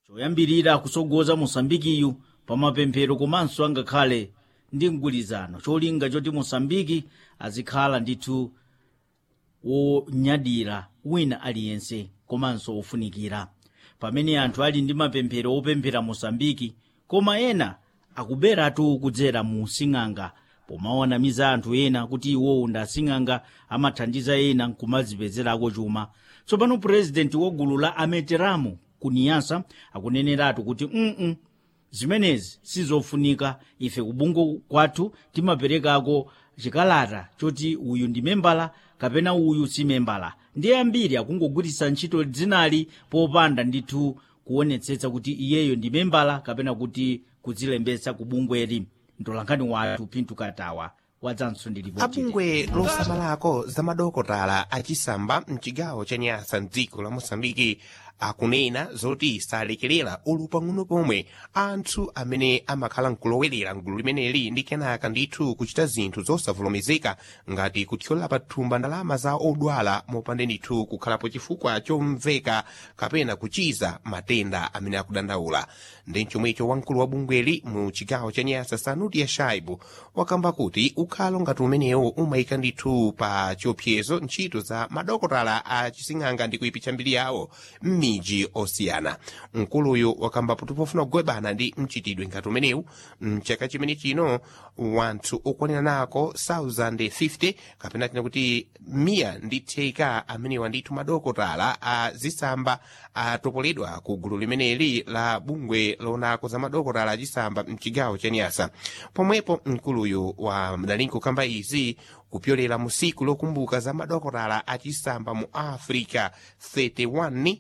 choyambirira kusogoza mosambikiyu pamapemphero komanso angakhale ndi mgwirizano cholinga choti mosambiki azikhala ndithu wonyadira wina aliyense komanso wofunikira pamene anthu ali ndi mapemphero opemphera mosambiki koma ena akuberatu kudzera mu sing'anga pomawanamiza anthu ena kuti iwowo ndi asing'anga amathandiza ena kumadzipezerako chuma tsopano purezidenti wa gulu la ameteramu kuniyasa akuneneratu kuti mm zimenezi sizofunika ife kubungo kwathu timaperekako chikalata choti uyu ndi membala kapena uyu si membala ndiye ambiri akungogwiritsa ntchito dzinali popanda ndithu kuonetsetsa kuti iyeyo ndi membala kapena kuti kudzilembetsa ku bungweli mtolankhani wathu pintu katawa wadzanso ndi ripoti abungwe losamalako za madokotala achisamba mchigawo cha nyasa mdziko la mosambiki akunena zoti salekerera ulu pang'ono pomwe anthu amene amakhala nkulowerera mgulu limeneli ndi kenaka ndithu kuchita zinthu zosavomerezeka ngati kuthyola pathumba ndalama za odwala mopanda ndithu kukhalapo chifukwa chomveka kapena kuchiza matenda amene akudandaula ndi chomwecho wamkulu wa bungweli mu chigawo cha nyasa sanuti ya shaibu wakamba kuti ukhalo ngati umenewo umayika ndithu pa chiopsezo ntchito za madokotala a chising'anga ndi kuipitsa mbiri yawo m'miji osiyana mkuluyu wakamba kuti pofuna kugwebana ndi mchitidwe ngati umenewu mchaka chimene chino wanthu okwanira nako 1050 kapena tina kuti miya ndi theka amenewa ndithu madokotala a zisamba atopoledwa ku gulu limeneli la bungwe lonako za madokotala achisamba mchigawo cha nyasa pomwepo mkuluyu wa mdalinko kamba izi kupyolera mu siku lokumbuka za madokotala achisamba mu africa 31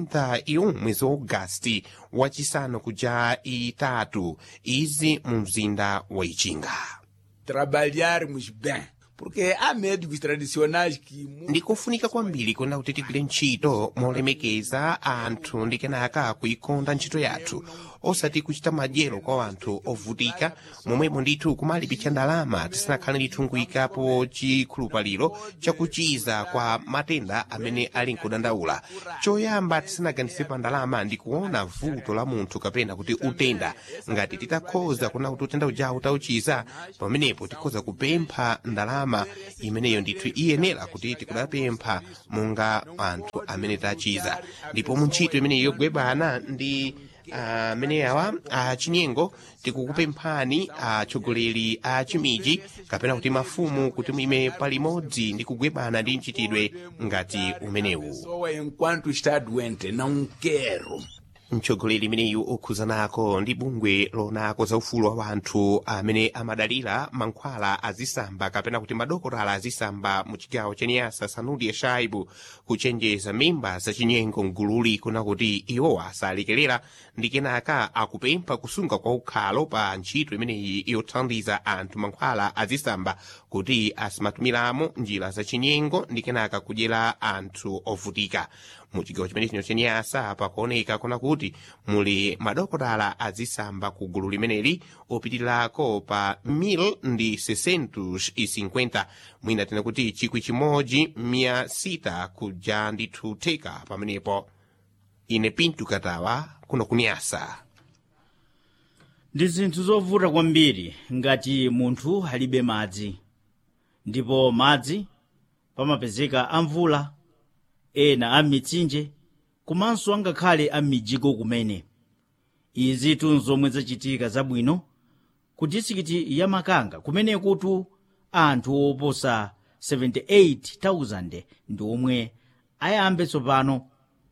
31 mwezi wa agasti wachisanu kuja itatu izi mu mzinda wa ichinga trabalharmos bem. Porque há médicos tradicionais que. ndikofunika kwambiri kuona kuti tigwire ntchito molemekeza anthu ndi kenaka kuikonda ntchito yathu osati kuchita madyero kwa anthu ovutika momwemo ndithu kumalipitsa ndalama tisanakhale ndithu nkuyikapo chikhulupaliro chakuchiza kwa matenda amene ali nkudandaula choyamba tisanaganize pa ndalama ndi kuona vuto la munthu kapena kuti utenda ngati titakhoza kuona kuti utenda ujawu tauchiza pamenepo tikhoza kupempha ndalama imeneyo ndithu iyenera kuti tikudapempha monga anthu amene tachiza ndipo mu ntchito imeneyi yogwebana ndi amene awa achinyengo tikukupemphani atsogoleri a chimiji kapena kuti mafumu kuti muime palimodzi ndi kugwebana ndi mchitidwe ngati umenewu pessoa enquanto está doente, não quero. mtsogoleri imeneyu okhuza nako ndi bungwe lonako za ufulu wa wanthu amene amadalira mankhwala azisamba kapena kuti madokotala azisamba mu chigawo cha niyasa sanudi ya shaibu kuchenjeza mimba zachinyengo mgululi kuna kuti iwowa asalekerera ndi kenaka akupempha kusunga kwa ukhalo pa ntchito imeneyi yothandiza anthu mankhwala azisamba kuti asimatumiramo njira zachinyengo ndi kenaka kudyera anthu ovutika mu chigawo chimene chino chaniyasa pakuoneka kuna kuti muli madokotala azisamba ku gulu limeneli opitirirako pa 1000 ndi 650 mwina tena kuti chikwi chimodzi mia sita kuja ndithu theka pamenepo ine pintu katawa kuno kuniyasa ndi zinthu zovuta kwambiri ngati munthu alibe madzi ndipo madzi pamapezeka amvula ena a mitsinje komanso angakhale a mijiko kumene izi tunzomwe zachitika zabwino ku disikiti ya makanga kumene kutu anthu oposa 78,000 ndi omwe ayambe tsopano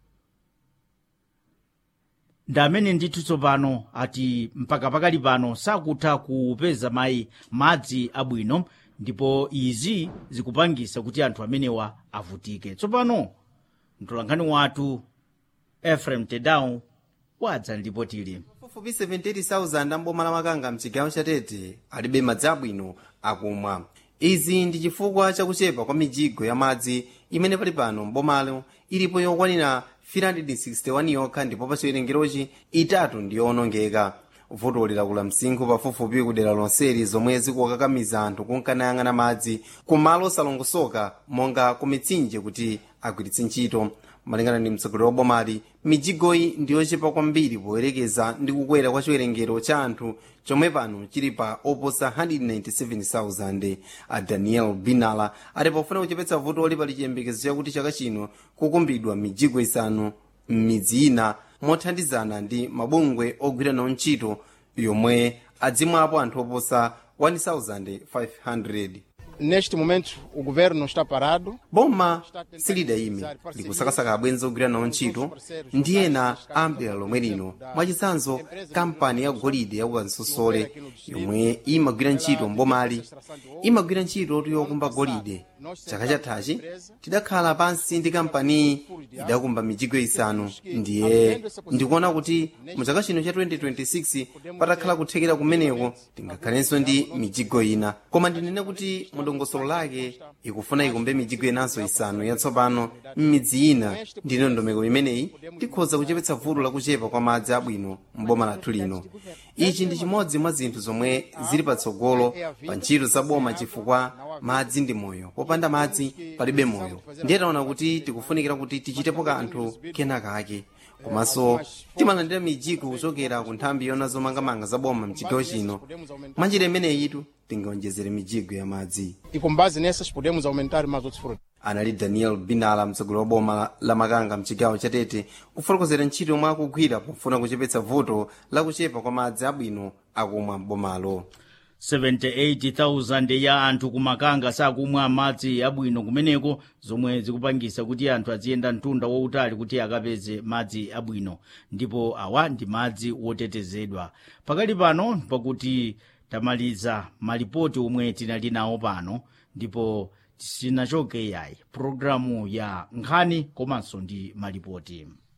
ndi amene ndithu tsopano ati mpaka pakali pano sakutha kupeza mayi madzi abwino ndipo izi zikupangisa kuti anthu amenewa avutike tsopano mtolankhani wathu efrem tedau wadza ndipotili pafupi 78,000 amboma la makanga mchigawo chatete alibe madzi abwino akumwa izi ndi chifukwa chakuchepa kwa mijigo ya madzi imene pali pano mbomalo ilipo yokwanira 361 yokha ndipo pa chiwerengerochi itatu ndi yowonongeka vuto likakula msinkhu pafupifupi kudera lonseli zomwe zikukakamiza anthu kunkanayang'ana madzi kumalo osalongosoka monga ku mitsinje kuti agwiritse ntchito malingana ndi mtsogoleri wa bomali mijigoyi ndiyochepa kwambiri poyerekeza ndi kukwera kwa chiwerengero cha anthu chomwe pano chili pa oposa 197,000 a daniel binala ati pofuna kuchepetsa vuto oli pali chiyembekezo chakuti chaka chino kukumbidwa mijigo isanu m'midzi ina mothandizana ndi mabungwe ogwira nawo ntchito yomwe adzimwapo anthu oposa 1,500 Neste momento, o governo está parado. boma silidayime likusakasaka abwenzi ogwira nawo ntchito ndi ena ambira lomwe lino mwachitsanzo kampani ya golide yakukansosole yomwe imagwira ntchito mbomali imagwira ntchito yokumba golide chaka chathachi tidakhala pansi ndi kampaniyi idakumba mijigo isanu ndiye ndikuona kuti mu chaka chino cha 2026 patakhala kuthekera kumeneko tingakhalenso ndi mijigo ina koma ndinene kuti mudongosolo lake ikufuna ikumbe mijigo inanso isanu yatsopano m'midzi ina ndi ndondomeko imeneyi tikhoza kuchepetsa vuto lakuchepa kwa madzi abwino m'boma lathu lino ichi ndi chimodzi mwa zinthu zomwe zili patsogolo pa ntchito za boma chifukwa madzi ndi moyo popanda madzi palibe moyo ndiye taona kuti tikufunikira kuti tichitepo kanthu kenakake komanso timalandira mijigo kuchokera ku nthambi yona zomangamanga za boma mchigawo chino mwanjira imeneyitu tingaonjezere mijigo ya madzi E com base nessas, podemos aumentar mais outros frutos. anali daniel binala mtsogoleri wa boma la makanga mchigawo cha tete kufotokozera ntchito yomwe akugwira pofuna kuchepetsa vuto lakuchepa kwa madzi abwino akumwa m'bomalo 78,000 ya anthu kumakanga sakumwa madzi abwino kumeneko zomwe zikupangisa kuti anthu aziyenda mtunda wautali kuti akapeze madzi abwino ndipo awa ndi madzi wotetezedwa pakali pano pakuti tamaliza malipoti omwe tinali nawo pano ndipo sinachoke yayi pulogalamu ya nkhani komanso ndi malipoti